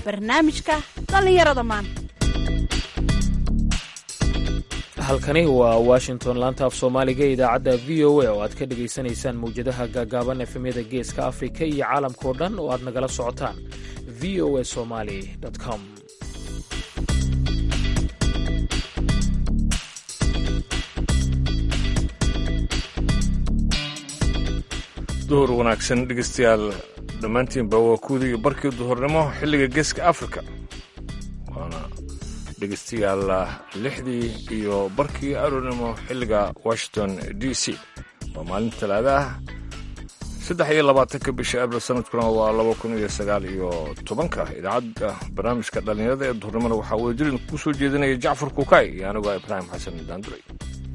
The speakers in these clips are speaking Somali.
barnaamijka dhallinyarada maanta halkani waa washington laanta af soomaaliga idaacadda v o a oo aad ka dhegaysanaysaan mawjadaha gaagaaban efemyada geeska afrika iyo caalamkao dhan oo aad nagala socotaan v o a somali com duhur wanaagsan dhegeystayaal dhammaantiinba waa kuwdii iyo barkii duhurnimo xilliga geeska afrika waana dhegeystayaal lixdii iyo barkii aroornimo xilliga washington d c waa maalin talaada ah saddex iyo labaatanka bisha abril sanadkuna waa laba kun iyo sagaal iyo tobanka idaacadda barnaamijka dhallinyarada ee duhurnimona waxaa wadajirin ku soo jeedinaya jacfar kukay iyo anigoo ibraahim xasan daanduray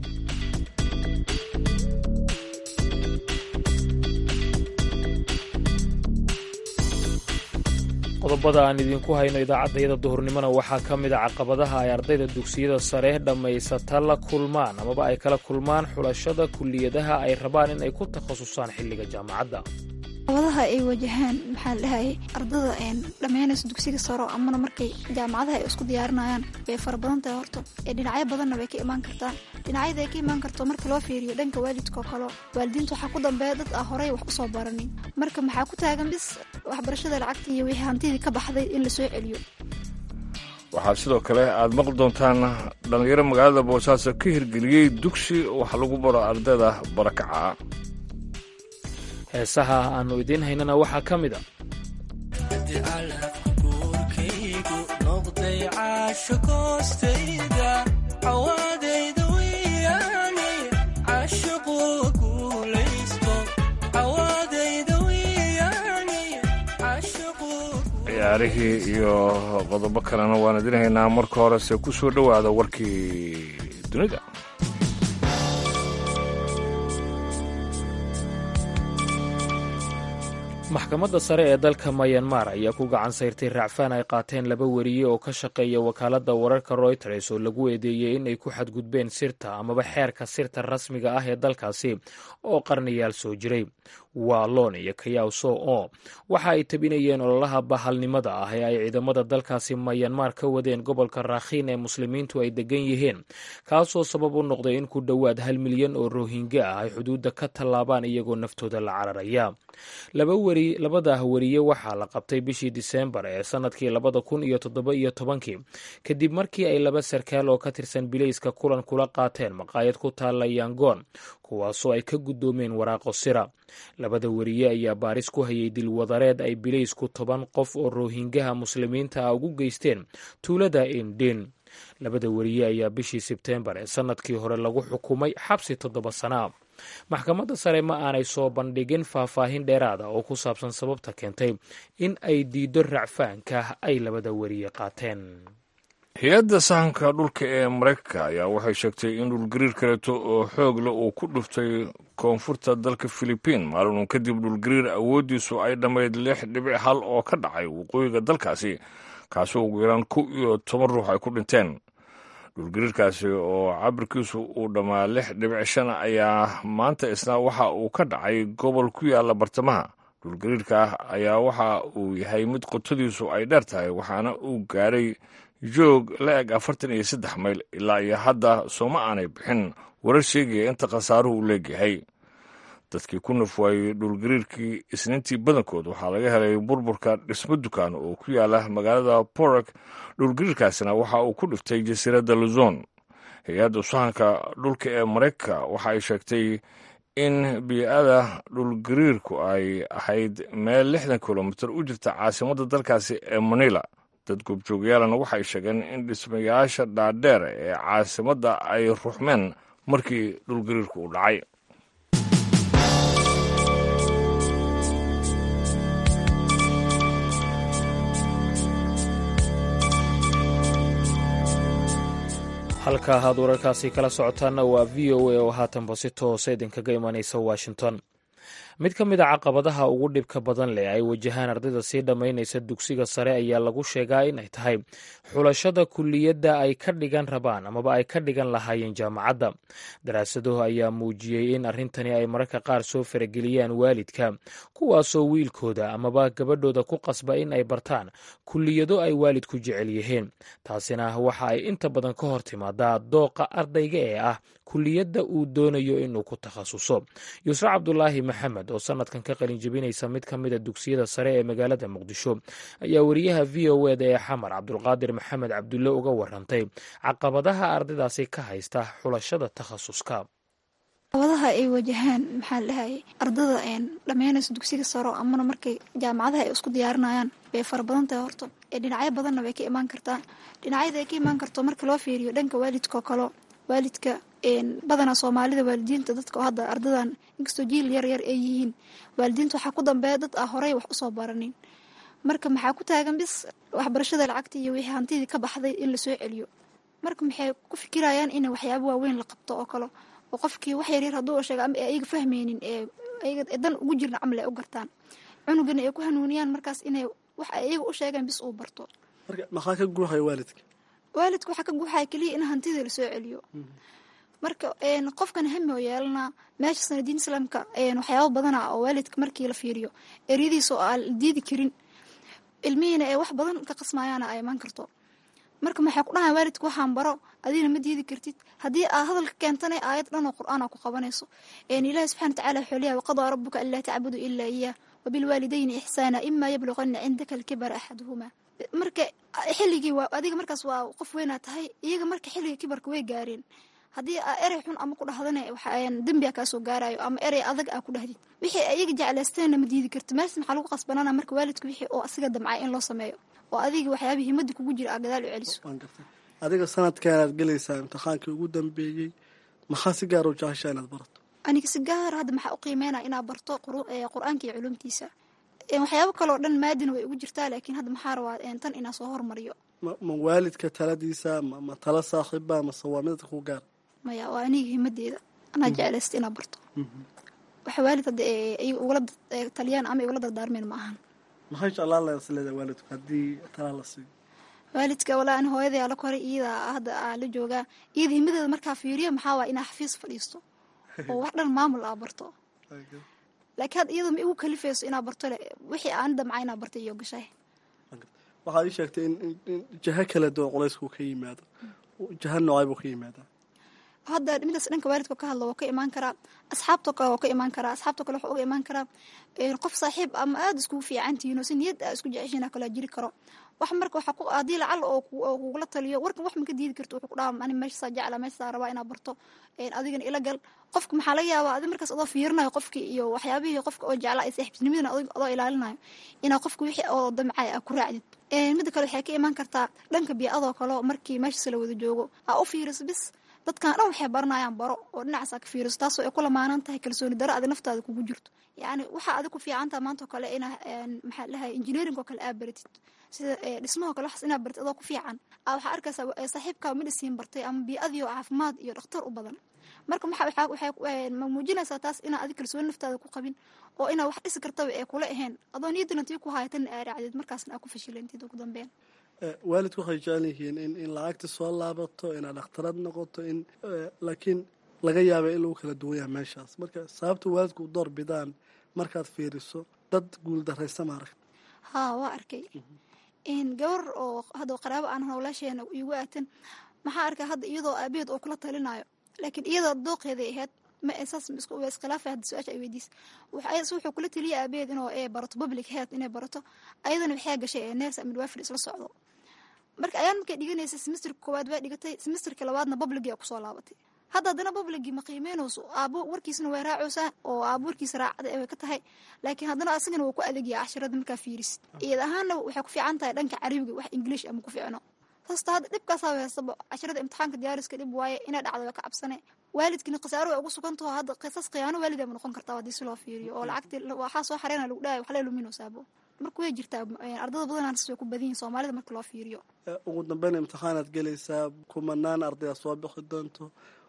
qodobada aan idinku hayno idaacaddayada duhurnimona waxaa ka mid a caqabadaha ay ardayda dugsiyada sare dhammaysata la kulmaan amaba ay kala kulmaan xulashada kulliyadaha ay rabaan in ay ku takhasusaan xilliga jaamacadda caqabadaha ay wajahaan maxaa la dhahayay ardada dhammaynaysa dugsiga saro amana markay jaamacadaha ay isku diyaarinayaan way fara badan tahay horta ee dhinacyo badanna way ka imaan kartaa dhinacyada ay ka imaan karto marka loo fiiriyo dhanka waalidka oo kale waalidiinta waxaa ku dambeeya dad ah horey wax usoo baranin marka maxaa ku taagan bis waxbarashada lacagta iyo wixii hantidii ka baxday in la soo celiyo waxaa sidoo kale aad maqli doontaan dhallinyaro magaalada boosaaso ka hirgeliyey dugsi wax lagu baro ardayda barakaca heesaha aannu idiin haynana waxaa ka mid a ciyaarihii iyo qodobo kalena waan idin haynaa marka horese ku soo dhowaada warkii dunida maxkamadda sare ee dalka mayanmar ayaa ku gacan sayrtay raacfaan ay qaateen laba weriye oo ka shaqeeya wakaaladda wararka royters oo lagu eedeeyey in ay ku xadgudbeen sirta amaba xeerka sirta rasmiga ah ee dalkaasi oo qarnayaal soo jiray waalon iyo kayaw so o waxa ay tabinayeen ololaha bahalnimada ah ee ay ciidamada dalkaasi mayanmar ka wadeen gobolka raakhiin ee muslimiintu ay degan yihiin kaasoo sabab u noqday in ku dhowaad hal milyan oo rohingya ah ay xuduudda ka tallaabaan iyagoo naftooda la cararaya labada weriye waxaa la qabtay bishii diseembar ee sanadkii labada kun iyo toddoba iyo tobankii kadib markii ay laba sarkaal oo ka tirsan bilayska kulan kula qaateen maqaayad ku taalla yangoon kuwaasoo ay ka guddoomeen waraaqo sira labada weriye ayaa baaris ku hayay dilwadareed ay bilaysku toban qof oo rohingaha muslimiinta ah ugu geysteen tuulada indhin labada weriye ayaa bishii sebteembar ee sanadkii hore lagu xukumay xabsi toddoba sana maxkamadda sare ma aanay soo bandhigin faahfaahin dheeraada oo ku saabsan sababta keentay in ay diiddo racfaanka ay labada weriye qaateen hay-adda sahanka dhulka ee maraykanka ayaa waxay sheegtay in dhulgariir kaleeto oo xoogle uu ku dhuftay koonfurta dalka filibiin maalin uun kadib dhulgariir awooddiisu ay dhammayd lix dhibic hal oo ka dhacay waqooyiga dalkaasi kaasoo ugu yaraan kow iyo toban ruux ay ku dhinteen dhulgariirkaasi oo cabirkiisu uu dhammaa lix dhibic shan ayaa maanta isna waxa uu ka dhacay gobol ku yaalla bartamaha dhulgariirka ayaa waxa uu yahay mid qotadiisu ay dheer tahay waxaana uu gaaray joog la eg afartan iyo saddex mayl ilaa iyo hadda sooma aanay bixin warar sheegaya inta khasaaruhu u leegyahay dadkii ku naf waayey dhulgariirkii isniintii badankood waxaa laga helay burburka dhismo dukaan oo ku yaala magaalada borok dhulgariirkaasina waxa uu ku dhiftay jasiiradda luzon hay-adda sahanka dhulka ee maraykanka waxa ay sheegtay in bii-ada dhulgariirku ay ahayd meel lixdan kilomitir u jirta caasimadda dalkaasi ee manila dad goobjoogayaalana waxay sheegeen in dhismayaasha dhaadheer ee caasimadda ay ruxmeen markii dhulgariirku uu dhacay halka aad wararkaasi kala socotaanna waa v o a oo haatanba si toosa idinkaga imanaysa washington mid ka mid a caqabadaha ugu dhibka badan leh ay wajahaan ardayda sii dhammaynaysa dugsiga sare ayaa lagu sheegaa inay tahay xulashada kuliyadda ay ka dhigan rabaan amaba ay ka dhigan lahaayeen jaamacadda daraasaduhu ayaa muujiyey in arrintani ay mararka qaar soo farageliyaan waalidka kuwaasoo wiilkooda amaba gabadhooda ku qasba in ay bartaan kuliyado ay waalidku jecel yihiin taasina waxa ay inta badan ka hor timaadaa dooqa ardayga ee ah kuliyadda uu doonayo inuu ku takhasuso yusre cabdulaahi maxamed oo sanadkan ka qalin jebinaysa mid ka mida dugsiyada sare ee magaalada muqdisho ayaa wariyaha v o eda ee xamar cabdulqaadir maxamed cabdulle uga warantay caqabadaha ardaydaasi ka haysta xulashada takhasuska caqabadaha ay wajahaan maxaa ladhahay ardada dhammeynaysa dugsiga saro amana markay jaamacadaha ay isku diyaarinayaan bay fara badan tahay horto ee dhinacyo badanna way ka imaan kartaa dhinacyada ay ka imaan karto marka loo fiiriyo dhanka waalidkaoo kalo waalidka badanaa soomaalida waalidiinta dadka hadda ardadan inkastoo jiil yar yar ay yihiin waalidiinta waxaa ku dambeeya dad ah horey wax usoo baranin marka maxaa ku taagan bis waxbarashada lacagta iyo wixii hantidii ka baxday in lasoo celiyo marka maxay ku fikirayaan in waxyaaba waaweyn la qabto oo kale oo qofkii wax yaryar hadduu sheega ama ayaga fahmaynin ee dan ugu jirna camal ay u gartaan cunugana ay ku hanuuniyaan markaas inay wax ay ayaga u sheegaan bis uu barto marka maxaa ka guuxaya waalidka waalidka waxaa ka guuxaya keliya in hantidii lasoo celiyo marka qofkan hami oo yeelanaa meesha sanadiin islaamka waxyaaba badana oo waalidka markii la fiiriyo eryadiisa oo aan diidi karin ilmihiina ee wax badan ka qasmayaana ay imaan karto marka maxay ku dhahaan waalidka waxaan baro adiina ma diidi kartid haddii aa hadalka keentana aayad dhan oo qur-aan aa ku qabanayso ilaahi subxana watacaala wuxuu leeyahay waqadaa rabuka anlaa tacbudu ilaa iyaah wabilwaalidayni ixsaana imaa yablugana cindaka alkibara axaduhumaa marka xilligii waa adiga markaas waa qof weynaa tahay iyaga marka xilliga kibarka way gaareen haddii aa erey xun ama ku dhahdana dembiga kaasoo gaarayo ama erey adag aa ku dhahdid wixii ayaga jeclaysteenna ma diidi karti mees maxaa lagu qasbanana marka waalidka wixii oo asiga damcay in loo sameeyo oo adiga waxyaaba himada kugu jira aa gadaal u celiso adiga sanadkaanaad gelaysaa imtixaankii ugu dambeeyey maxaa si gaar u jeceshaa inaad barato aniga si gaar hadda maxaa u qiimeynaya inaad barto qur-aanka iyo culumtiisa waxyaabo kaleo dhan maadina way ugu jirtaa laakiin hadda maxaa rabaa tan inaa soo hormariyo ma waalidka taladiisa ma tala saaxiiba mase waa midadka ku gaar maya waa aniga himadeeda anaa jeclaysta inaa barto waxa waalid hadda ay ugula taliyaan ama igula dardaarmeen ma ahan maxay jeclaan lahayd isleedahay waalidku haddii talaa la siiyo waalidka walaa ani hooyaday aa la koray iyada hadda aa la joogaa iyada himadeeda markaa fiiriyo maxaa waaya inaa xafiis fadhiisto oo wax dhan maamul aa barto laakiin hadda iyada ma igu kalifayso inaa barto le wixii aan damca inaa barta iyo gashay waxaad ii sheegtay in jaho kala duwan culaysku ka yimaado jaha noocay buu ka yimaadaa hadda midaas dhanka waalidka ka hadlo waa ka imaan karaa asxaabtoo kale waa ka imaan karaa asxaabtoo kale waxaa uga imaan karaa qof saaxiib ama aada iskugu fiicantihiin oo si niyad aa isku jeceshiina kalaa jiri karo wax marka waxaa haddii lacal oo kugula taliyo warkan wax maka diidi karto wuxuu ku dhaha ani meeshasaa jecla meeshasaa rabaa inaa barto adigana ila gal qofka maxaa laga yaabaa adi markaas adoo fiirinayo qofkii iyo waxyaabihii qofka oo jecla ay saaxiibtinimadana adoo ilaalinayo inaa qofka wixii oo damcay aa ku raacdid midda kale waxay ka imaan kartaa dhanka biicadoo kale markii meeshaas la wada joogo aa u fiiriso bis dadkan dhan waxay baranayaan baro oo dhinacaasaa ka fiiriso taasoo ay ku lamaanan tahay kalsooni daro adi naftaada kugu jirto yacni waxaa adi ku fiicantaha maanta oo kale inaa maxaa dhahay engineering oo kale aa baratid sida dhismahoo kale waxaas inaa baratid adoo ku fiican aa waxaa arkaysaa saaxiibkaa medicine bartay ama bii'adii oo caafimaad iyo dhakhtar u badan marka waxay muujinaysaa taas inaa adi kalsooni naftaada ku qabin oo inaa wax dhisi kartaba ee kula ahayn adoo niyadana tii ku hayatana aa raacdid markaasna aa ku fashilantid ugu dambeyn waalidku waxay jecel yihiin in in lacagta soo laabato inaad dhakhtarad noqoto in laakiin laga yaaba in lagu kala duwan yahay meeshaas marka sababta waalidku u door bidaan markaad fiiriso dad guuldaraysa ma arag haa waa arkay gabar oo hadda qaraabo aan howlaasheena igu aatan maxaa arkay hadda iyadoo aabaheed oo kula talinayo laakiin iyadoo dooqeeday ahayd ma saas iskhilaafay hadda su-aasha ay weydiisa wuxuu kula taliyay aabaheed inuu barato public health inay barato ayadana waxay gashay ee ners midwafir isla socdo marka ayaan markay dhiganaysa semesterka koowaad waa dhigatay semesterka labaadna publigia kusoo laabatay hadda haddana publigii ma qiimeynayso aabo warkiisna way raacaysaa oo aabo warkiisa raacda way ka tahay laakiin haddana asagana waa ku adegaya cashirada markaa fiirisid iyad ahaanna waxay ku fiican tahay dhanka carabiga wax english ama ku fiicno hasta hadda dhibkaasaa haystaba cashirada imtixaanka diyaariska dhib waaye inay dhacdo waa ka cabsane waalidkina khasaaro way ugu sugantaho hadda qisas khiyaano waalid ama noqon kartaa haddii si loo fiiriyo oo lacagtii waxaa soo xareyna lagu dhahay wax lee luminaysaabo marka way jirtaa ardada badanaan way ku badan yihin soomaalida marka loo fiiriyo ugu dambeyn imtixaanaad gelaysaa kumanaan ardaya soo bixi doonto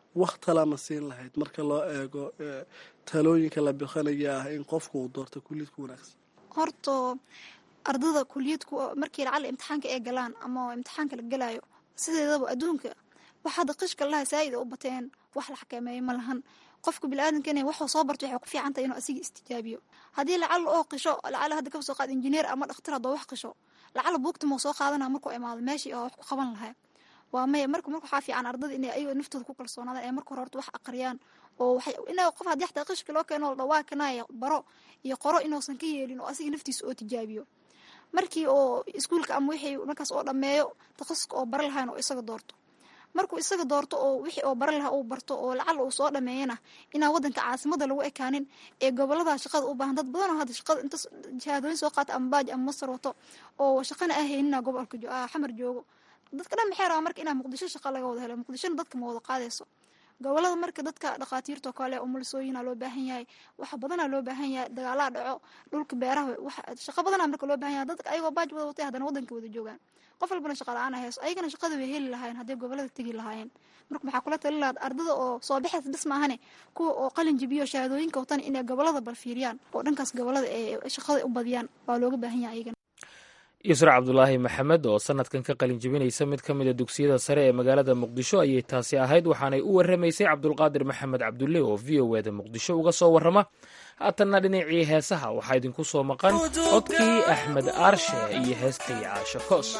wax talama siin lahayd marka loo eego talooyinka la bixinaya ah in qofku uu doorto kuliyad ku wanaagsan horta ardada kuliyadku markii lacala imtixaanka ay galaan ama imtixaanka la galayo sideedaba adduunka wax hadda qishka laha saa'id u bateen wax la xakameeyo ma lahan qofka biniaadanka inay waxuu soo barto waxay ku fiican tahay inuu asiga istijaabiyo haddii lacala oo qisho lacala hadda kasoo qaad injineer ama dhakhtar haddoo wax qisho lacala buugta mau soo qaadana markuu imaado meeshii oo wax ku qaban lahaa waa maya marka marka waxaa fiican ardada inay ayagoo naftooda ku kalsoonaadaan ee marka hore horta wax aqriyaan oo waxay inaa qof haddii xataa qishka loo keeno dhawaakanaya baro iyo qoro inuusan ka yeelin oo asiga naftiisa oo tijaabiyo markii oo iskuulka ama wixii markaas oo dhammeeyo takhasuska oo bara lahayn oo isaga doorto markuu isaga doorto oo wixii oo bara lahaa uu barto oo lacala uu soo dhameeyana inaan wadanka caasimada lagu ekaanin ee gobolada shaqada u baahan dad badan oo hadda shaqada inta shahaadooyin soo qaata ama baaj ama masar wato oo shaqana ahaynina gobolka xamar joogo dadka dhan maxay rabaa marka inaa muqdisho shaqa laga wada helo muqdishona dadka ma wada qaadayso gobolada marka dadka dhakhaatiirtao kale umulisooyina loo baahan yahay waxa badanaa loo baahan yahay dagaalaa dhaco dhulka beeraha shaqo badanaa marka loo baahan yahay dadka ayagoo baaj wada watay haddana wadanka wada joogaan qof walbana shaqa la-aan hayso ayagana shaqada way heli lahaayeen hadday gobolada tegi lahaayeen marka maxaa kula tali lahaad ardada oo soo baxays bis maahane kuwa oo qalin jibiyo shahaadooyinka watan inay gobolada bal fiiriyaan oo dhankaas gobolada ee shaqada u badiyaan waa looga baahan yahay ayagana yusra cabdulaahi maxamed oo sanadkan ka qalin jebinaysa mid ka mida dugsiyada sare ee magaalada muqdisho ayay taasi ahayd waxaanay u warramaysay cabdulqaadir maxamed cabdulle oo v o eda muqdisho uga soo warrama haatanna dhinacii heesaha waxaa idinku soo maqan codkii axmed aarshe iyo heestii caasho koos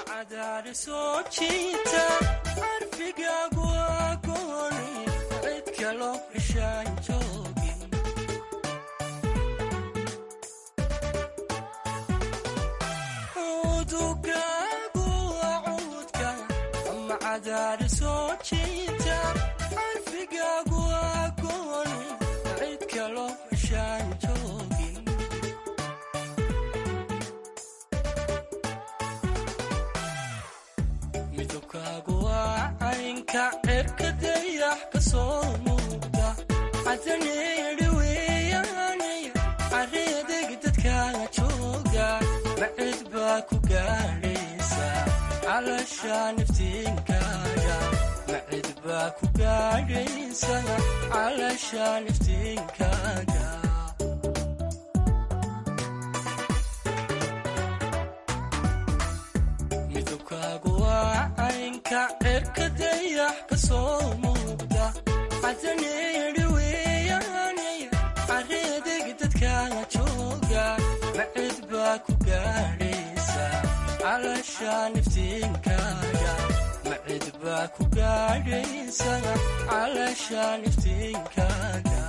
midabkaagu waa caynka cerka dayax ka soo muuqda cadaneedhi weeyaanay careedeg dadkaaga jooga macid baa ku gaadhaysa calasha niftiinkaaga macid baa ku gaadhaysa calasha niftiinkaaga midabkaagu waa caynka cerka dayax ka soo muuqda cadaneedhi weeyaanay careedeg dadkaaga jooga macid baa ku gaadhaysa calasha niftiinkaaga macid baa ku gaadhaysa calasha niftiinkaaga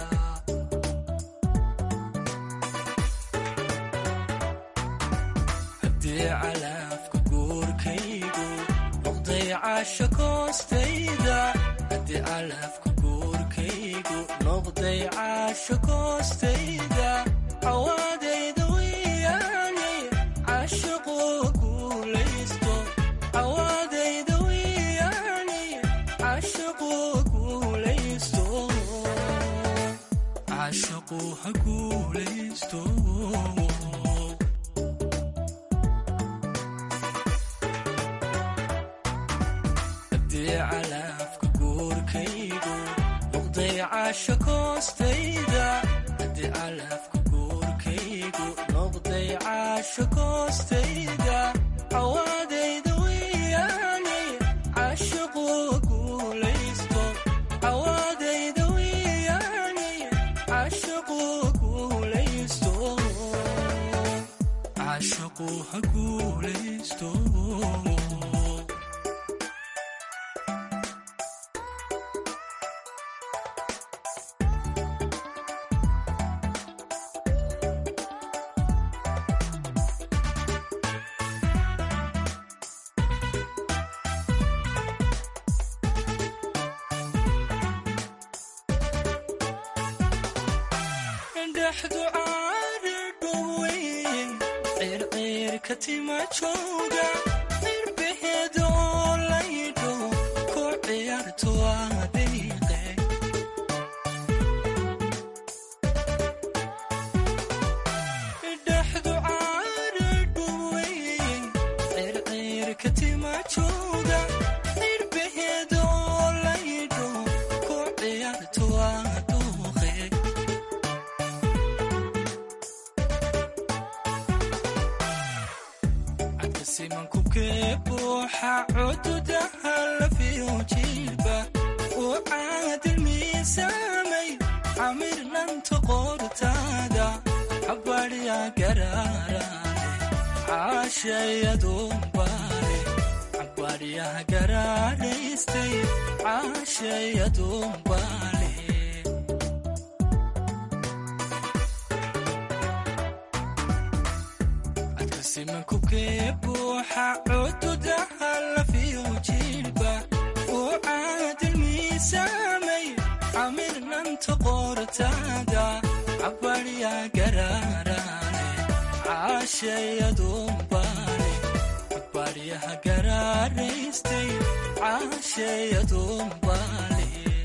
haddii calaafka guurkaygu noqday caasho koostayda haddii calaafka guurkaygu noqday caasho koostayda cawaadayda weeyaanay caashiquu guulaysto cawaadayda weeyaanay caashiquu guulaysto caashiquu ha guulaysto haddii calaafka guurkaygu noqday caasho koostayda haddii calaafka guurkaygu noqday caasho koostayda cawaadayda weeyaanay caashiquu guulaysto cawaadayda weeyaanay caashiquu guulaysto caashiquu ha guulaysto dhaxdu caari dhoweyn circiirka tima jooga cirbaheeda oo laydho ku ciyaarto adiiqe dhaxdu caari dhoweyn circiirka tima jooga cirbaheeda oo laydho ku simankubkee buuxa cududaha lafiyo jiilba uu caadil miisaamay camirnanta qoortaada xabadhya garaarane caashayadumbaale xabadhyaha garaaraystay caashayadumbaale simankubkee buuxa cududaha lafiyo jiilba uu caadil miisaamay camirnanta qoortaada cabadhya garaarane caashayadumbaale cabadhyaha garaaraystay caashayadumbaale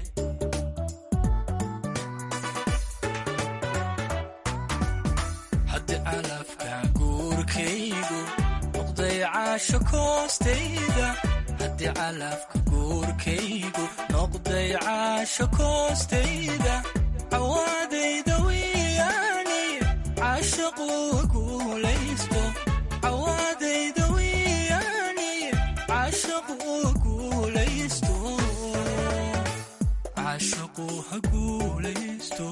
haddi calafka guurkaygu noqday caasho koostayda haddii calafka guurkaygu noqday caasho koostayda cawaadayda wiyaani caashaqu guulaysto cawaadayda wiyaani caashaqu guulaysto caashaqu ha guulaysto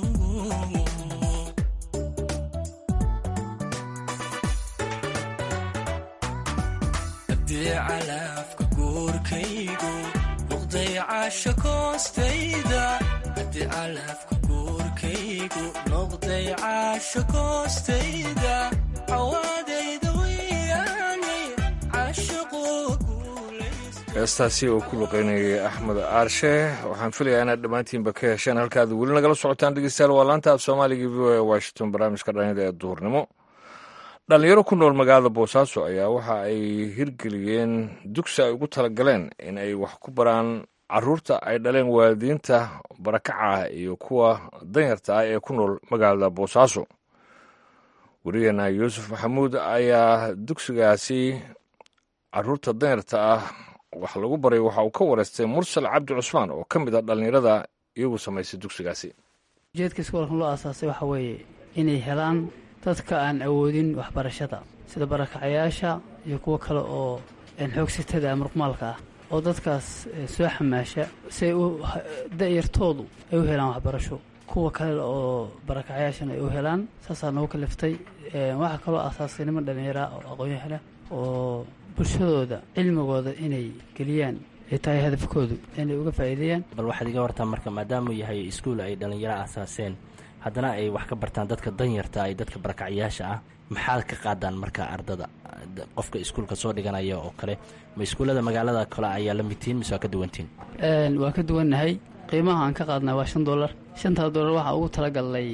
haddii calafka guurkaygu noqday caasho koostayda haddii calafka guurkaygu noqday caasho koostayda cawaadayda wiyaani caashaqu heestaasi oo ku luqeynayay axmed aarshe waxaan filayaa inaad dhammaantiinba ka hesheen halkaad weli nagala socotaan dhegeystayaal waa laanta af soomaaliga v o e washington barnaamijka dhallinyada ee duhurnimo dhalinyaro ku nool magaalada boosaaso ayaa waxa ay hirgeliyeen dugsi ay ugu talagaleen in ay wax ku baraan caruurta ay dhaleen waalidiinta barakaca iyo kuwa danyarta ah ee ku nool magaalada boosaaso werigeena yuusuf maxamuud ayaa dugsigaasi caruurta danyarta ah wax lagu baray waxa uu ka wareystay mursal cabdi cusmaan oo ka mid ah dhallinyarada iyagu samaysay dugsigaasi ujeedka iskoolkan loo aasaasay waxaa weeye inay helaan dadka aan awoodin waxbarashada sida barakacayaasha iyo kuwo kale oo xoogsitada muruqmaalka ah oo dadkaas soo xamaasha si ay u da'yartoodu ay u helaan waxbarasho kuwa kale oo barakacayaashana ay u helaan saasaa nagu kaliftay waxaa kaloo aasaasay niman dhallinyara oo aqoon-yahanah oo bulshadooda cilmigooda inay geliyaan ay tahay hadafkoodu inay uga faa'iideeyaan bal waxaad iga wartaan marka maadaamuu yahay iskuul ay dhallinyaro aasaaseen haddana ay wax ka bartaan dadka danyarta iyo dadka barakacyaasha ah maxaad ka qaadaan marka ardada qofka iskuulka soo dhiganaya oo kale ma iskuullada magaalada kale ayaa la midtihiin mise waa ka duwantihin waa ka duwannahay qiimaha aan ka qaadnaa waa shan dollar shantaa dollar waxaa ugu talagalnay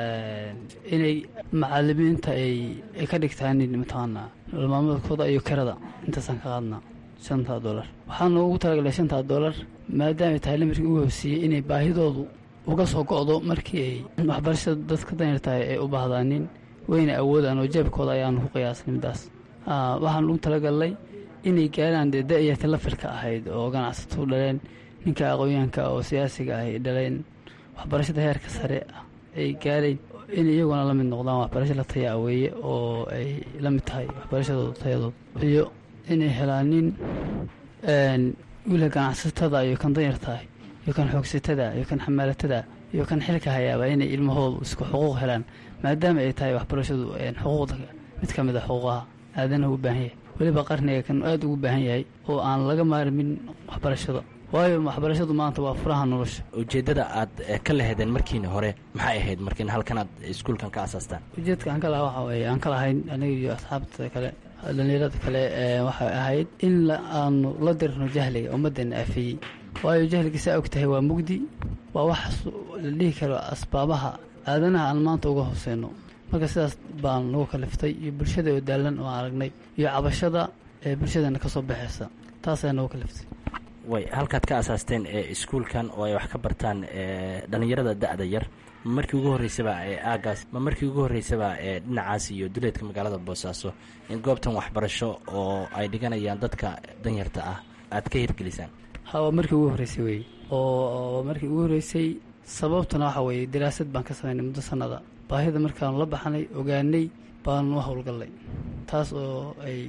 inay macalimiinta ay ka dhigtaan mataqaanaa nololmaalmoodkooda iyo kirada intaasaan ka qaadnaa shantaa dollar waxaana ugu talagalay shantaa dollar maadaamay tahay lamarkii ugu hooseeyey inay baahidoodu uga soo go'do markii ay waxbarashada dadka danyartahay ay u baahdaanin wayna awoodaan oo jeebkooda ayaanu ku qiyaasnay middaas waxaan ugu talagalnay inay gaaraan dee da'yarta lafilka ahayd oo ganacsatau dhaleen ninka aqoonyahanka oo siyaasiga ah ay dhaleen waxbarashada heerka sare ah ay gaarayn in iyaguna la mid noqdaan waxbarasho la taya aweeye oo ay la mid tahay waxbarashadooda tayadood iyo inay helaan nin wiilka ganacsatada iyo kan danyartahay iyo kan xoogsatada iyo kan xamaalatada iyo kan xilka hayaaba inay ilmahoodu isku xuquuq helaan maadaama ay tahay waxbarashadu xuquuqda mid ka mid a xuquuqaha aadanahu u baahan yahay weliba qarniga kan aada ugu baahan yahay oo aan laga maarmin waxbarashada waayo waxbarashadu maanta waa furaha nolosha ujeeddada aad ka lahedeen markiina hore maxay ahayd markiina halkan aad iskuulkan ka asaastaan ujeedka aan ka lahaa waxa weeye aan ka lahayn aniga iyo asxaabta kale dhallinyarada kale waxay ahayd in aanu la dirno jahliga ummaddeena aafiyey waayo jahliga saa og tahay waa mugdi waa wax la dhihi karo asbaabaha aadanaha aan maanta uga hooseyno marka sidaas baan nagu kaliftay iyo bulshada oo daalan oo aan aragnay iyo cabashada ee bulshadeena ka soo baxaysa taasaa nagu kaliftay way halkaad ka asaasteen ee iskuulkan oo ay wax ka bartaan dhallinyarada da-da yar ma markii ugu horreysaba ee aagaas ma markii ugu horreysaba ee dhinacaas iyo duleedka magaalada boosaaso in goobtan waxbarasho oo ay dhiganayaan dadka danyarta ah aad ka hirgelisaan ha waa markii ugu horreysay wey oo markii ugu horreysay sababtuna waxa weeye daraasad baan ka samaynay muddo sannada baahida markaanu la baxnay ogaanay baanu u howlgallay taas oo ay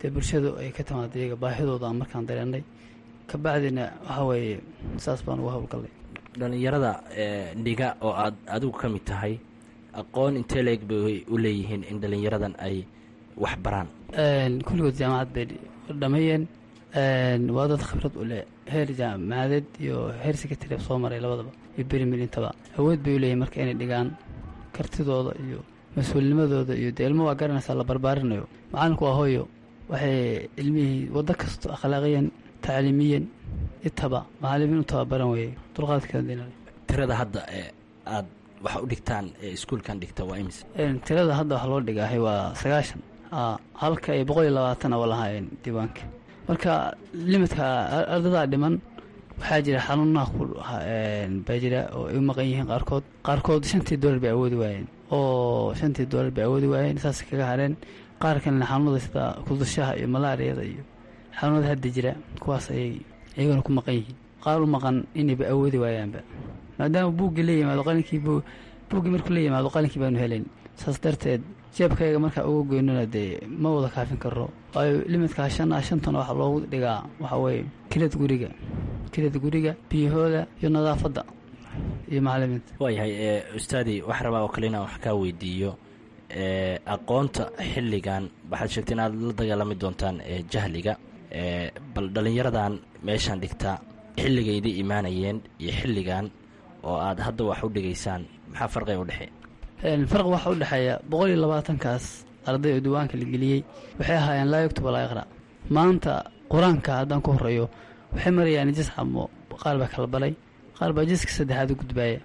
dee bulshadu ay ka timaada iyaga baahidooda aan markaan dareennay kabacdina waxaa weeye saas baan uga howlgallay dhallinyarada dhiga oo aad adigu ka mid tahay aqoon intee leeg bay u leeyihiin in dhallinyaradan ay wax baraan kulligood jaamacad bay dhameeyeen waa dad khibrad u leh heer jaamacadeed iyo heer secretary soo maray labadaba iyo berimil intaba awood bay u leeyihin marka inay dhigaan kartidooda iyo mas-uulnimadooda iyo dee ilmo waa garanaysaa la barbaarinayo macalinku waa hooyo waxay ilmihii waddo kasto akhlaaqiyan tacliimiyan itaba macalimiin u tababaran weeye dulqaadkeeda tirada hadda ee aad wax u dhigtaan ee iskuulkan dhigta waa imis tirada hadda wax loo dhigaahay waa sagaashan halka ay boqol iyo labaatan oo lahaayeen diiwaanka marka limidka ardadaa dhiman waxaa jira xanuunaha ku baa jira oo ay u maqan yihiin qaarkood qaarkood shantii doolar bay awoodi waayeen oo shantii doolar bay awoodi waayeen saas kaga hareen qaar kalena xanuunada sida kudushaha iyo malaariyada iyo xanuunada hadda jira kuwaas ayay iyagana ku maqan yihiin qaar u maqan inayba awoodi waayaanba maadaama buuggii la yimaado qalinkii buuggii markuu la yimaado qalinkii baanu helayn saas darteed jeebkayga markaa uga goynana dee ma wada kaafin karo waayo limidkaa shan ah shantana waxaa loogu dhigaa waxaa weeye kilad guriga kilad guriga biyahooda iyo nadaafadda iyo macalimiinta waayahay ustaadi waxaa rabaa oo kale inaan wax kaa weydiiyo aqoonta xilligan waxaad sheegtay inaad la dagaalami doontaan jahliga bal dhallinyaradan meeshaan dhigtaa xilligaydii imaanayeen iyo xilligan oo aad hadda wax u dhigaysaan maxaa farqiga u dhexeeya farq waxaa u dhexeeya boqol iyo labaatankaas arday oo diiwaanka la geliyey waxay ahaayeen laa yugtuba laa yaqra' maanta qur-aanka haddaan ku horeeyo waxay marayaan jis xamo qaar baa kala balay qaar baa jiska saddexaad u gudbaaya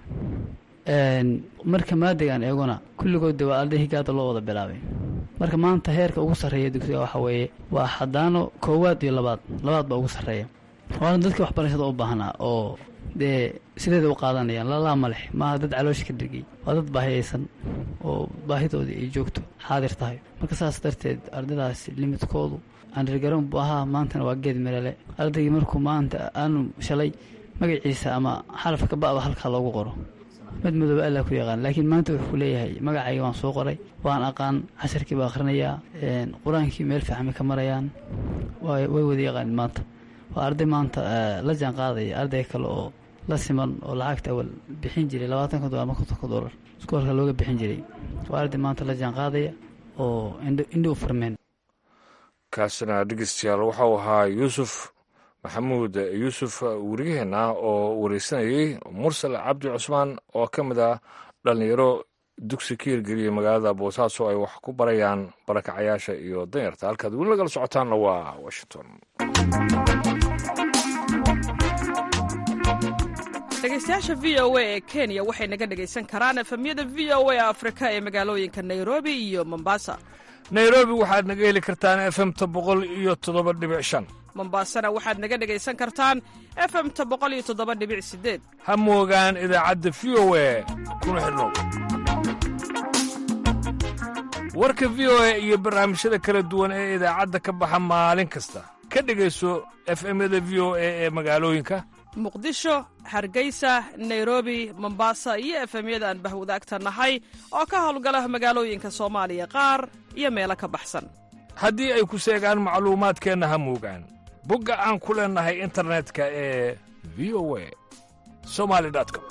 marka maadigan eeguna kulligood de waa arday higaada loo wada bilaabay marka maanta heerka ugu sarreeya dugsiga waxaa weeye waa xadaano koowaad iyo labaad labaad baa ugu sarreeya waana dadkii waxbarashada u baahnaa oo dee sideeda u qaadanayaan lalaa malex maaha dad caloosha ka dhirgay waa dad baahiyaysan oo baahidoodii ay joogto xaadir tahay marka saas darteed ardaydaas limidkoodu aanrirgaroon buu ahaa maantana waa geed mirale ardaygii markuu maanta aanu shalay magaciisa ama xarafka ba'ba halkaa loogu qoro mid madooba allaa ku yaqaan laakiin maanta wuxuu leeyahay magacayga waan soo qoray waan aqaan casharkii baa akhrinayaa qur-aankii meel fiixamay ka marayaan way wada yaqaanin maanta waa arday maanta la jaan qaadaya arday kale oo la siman oo lacagta awal bixin jiray labaatanka dolar ama kontonka dolar iskoolka looga bixin jiray waa arday maanta la jaan qaadaya oo indho u furmeen kaasina dhegeystayaal waxau ahaa yuusuf maxamuud yuusuf weriyaheena oo wareysanayey mursal cabdi cusmaan oo ka mid ah dhallinyaro dugsi ka hirgeliyay magaalada boosaaso ay wax ku barayaan barakacayaasha iyo danyarta halkaad weli nagala socotaanna waa washington dhegeystayaasha v o a ee kenya waxay naga dhegaysan karaan efemyada v o a afrika ee magaalooyinka nairobi iyo mombasa nairobi waxaad naga heli kartaan efemta boqol iyo toddoba dhibic shan mombasana waxaad naga dhegaysan kartaan efemta boqol iyo toddoba dhibic sideed ha moogaan idaacadda v o a kuna xidhnow warka v o a iyo barnaamijyada kala duwan ee idaacadda ka baxa maalin kasta ka dhegayso efemyada v o a ee magaalooyinka muqdisho hargeysa nairobi mombasa iyo efemyada aan bahwadaagta nahay oo ka howlgala magaalooyinka soomaaliya qaar iyo meelo ka baxsan haddii ay ku seegaan macluumaadkeenna ha moogaan bogga aan ku leennahay internetka ee v o a somali com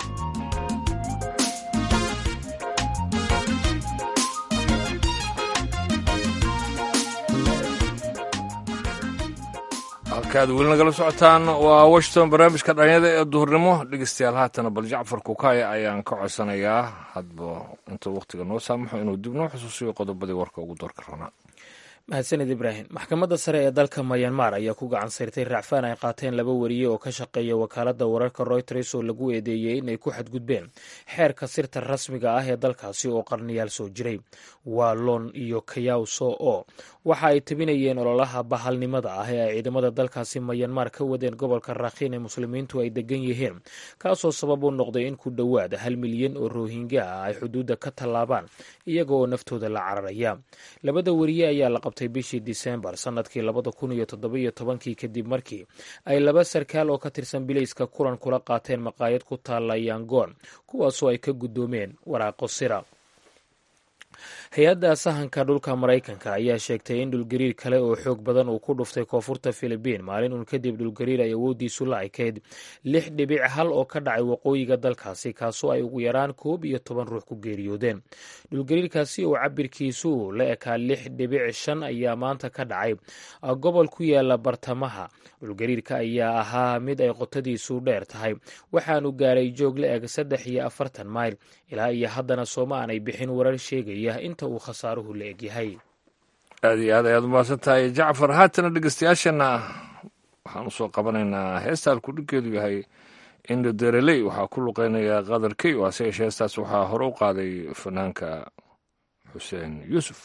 halkaad weli nagala socotaan waa washington barnaamijka dhalinyada ee duhurnimo dhegeystayaal haatana bal jacfar kukaaya ayaan ka codsanayaa hadba intuu wakhtiga noo saamaxo inuu dib noo xusuusiyo qodobadii warka ugu doorka rabnaa mahadsanid ibraahim maxkamadda sare ee dalka mayanmar ayaa ku gacan sayrtay racfaan ay qaateen laba wariye oo ka shaqeeya wakaaladda wararka royters oo lagu eedeeyey inay ku xadgudbeen xeerka sirta rasmiga ah ee dalkaasi oo qarniyaal soo jiray waa lon iyo kayaw so o waxa ay tabinayeen ololaha bahalnimada ah ee ay ciidamada dalkaasi mayanmar ka wadeen gobolka rakhiin ee muslimiintu ay degan yihiin kaasoo sabab u noqday in ku dhowaad hal milyan oo rohingya ah ay xuduudda ka tallaabaan iyaga oo naftooda la cararaya labada wariye ayaa la qabtay bishii disembar sanadkii labada kun iyo toddobiyo tobankii kadib markii ay laba sarkaal oo ka tirsan bilayska kulan kula qaateen maqaayad ku taalla yangoon kuwaasoo ay ka guddoomeen waraaqo sira hay-adda sahanka dhulka maraykanka ayaa sheegtay in dhulgariir kale oo xoog badan uu ku dhuftay koonfurta filibiin maalin uun kadib dhulgariir ay awooddiisu la ekayd lix dhibic hal oo ka dhacay waqooyiga dalkaasi kaasoo ay ugu yaraan koob iyo toban ruux ku geeriyoodeen dhulgariirkaasi oo cabirkiisu la ekaa lix dhibic shan ayaa maanta ka dhacay gobol ku yaala bartamaha dhulgariirka ayaa ahaa mid ay qotadiisu dheer tahay waxaanu gaaray joog la eg saddex iyo afartan mayl ilaa iyo haddana sooma aanay bixin warar sheegaya inta uu khasaaruhu la egyahay aad iyo aad ayaad umahadsan tahay jacfar haatana dhegeystayaashana waxaan usoo qabanaynaa heesta alkudhinkeedu yahay indo dereley waxaa ku luqeynaya qadar key oo hase yeeshee heestaas waxaa hore u qaaday fanaanka xuseen yuusuf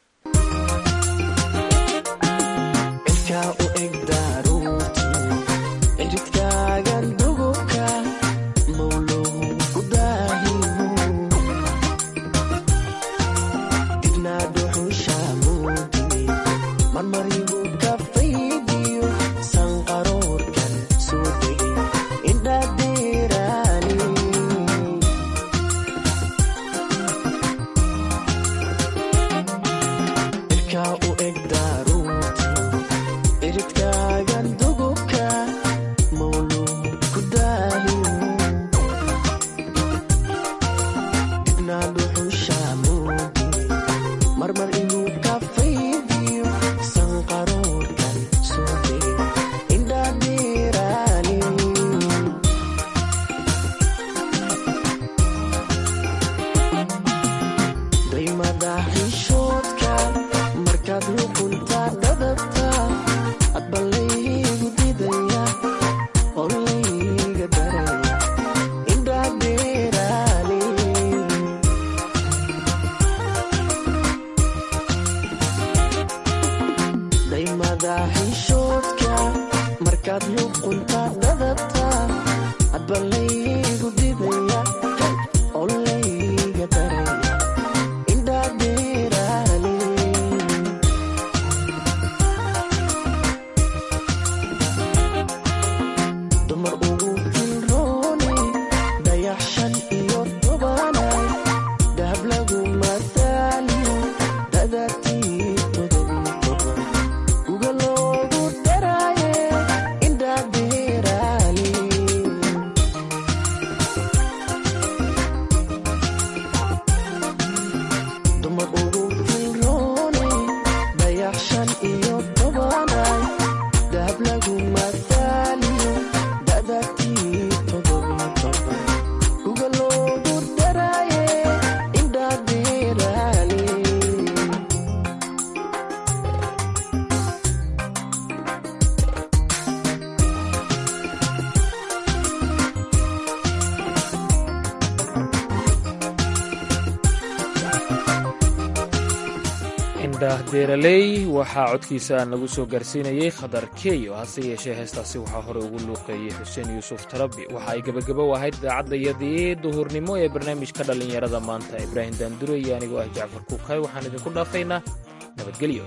deeraley waxaa codkiisa nagu soo gaarsiinayey khadar keyo hase yeeshee heestaasi waxaa hore ugu luuqeeyey xuseen yuusuf tarabi waxa ay gebagabo u ahayd idaacadayadii duhurnimo ee barnaamijka dhallinyarada maanta ibraahim daandure iyo anigoo ah jacfar kuukay waxaan idinku dhaafaynaa nabadgelyo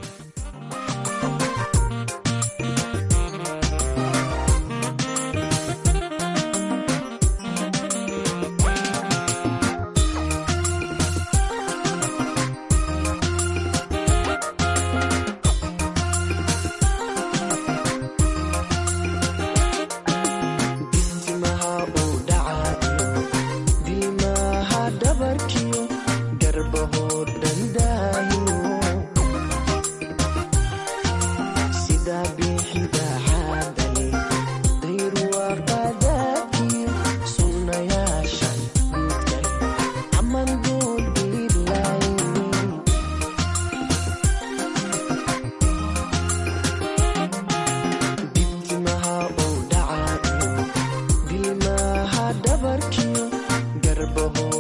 dhabarkiyo garbaho